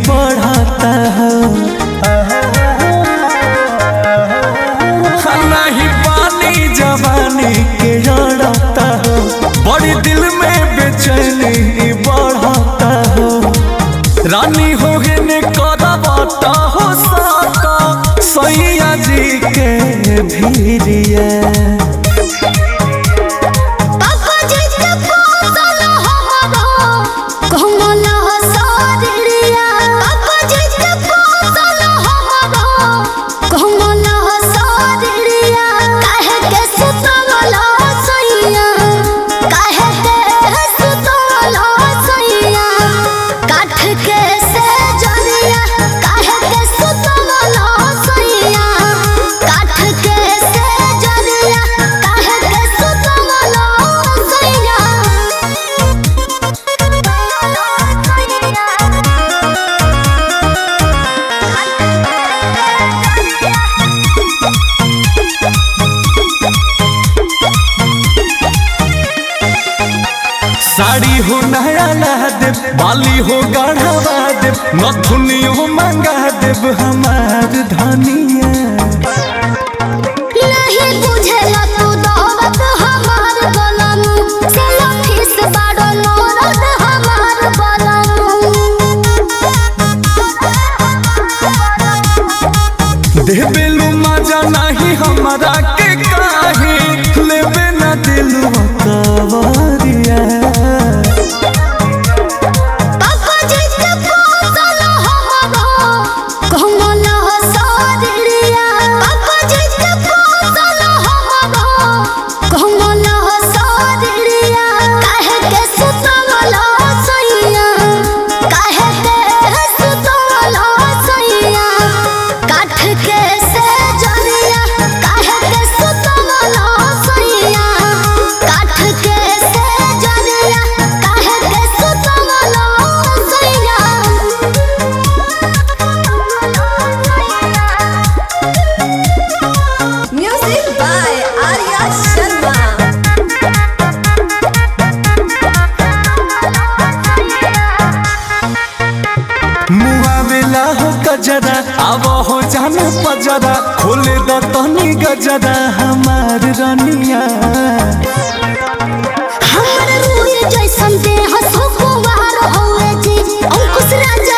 बढ़ता हो नहीं पानी जवानी के जड़ता हो बड़ी दिल में बेचैनी बढ़ता हो रानी हो ने करबता हो साका सैया जी के भीरिया पापा जी के पोसल हमरो कोमल शरीरिया पापा जी के पोसल हमरो कोमल शरीरिया काहे के सुतल सैया काहे के सुतल सैया काठ के से जरिया काहे के सुतल सैया काठ के से जरिया काहे के सुतल सैया साड़ी हो नया ला देव बाली हो गढ़वा देव नथुनियो मंगा देव हमार धनिया नहीं बुझेला तू दौलत हमार बलम सेल्फी से बड़ो नौरत हमार बलम देबेलू मजा नहीं हमरा के काहे लेबे न दिलवा कवरिया पापा जी के पोसल हमरो कोमल शरीरिया पापा जी के पोसल हमरो कोमल शरीरिया काहे के सुतल सैया काहे के सुतल सैया काठ के से जरिया काहे के सुतल सैया काठ के से जरिया काहे के सुतल सैया Music by Arya Sharma. मुआवेला हो गजरा अब हो जान पजरा खोले द तनी गजरा हमार रनिया हमर रूए जैसन देह सुकुवार होए जी अंकुश राजा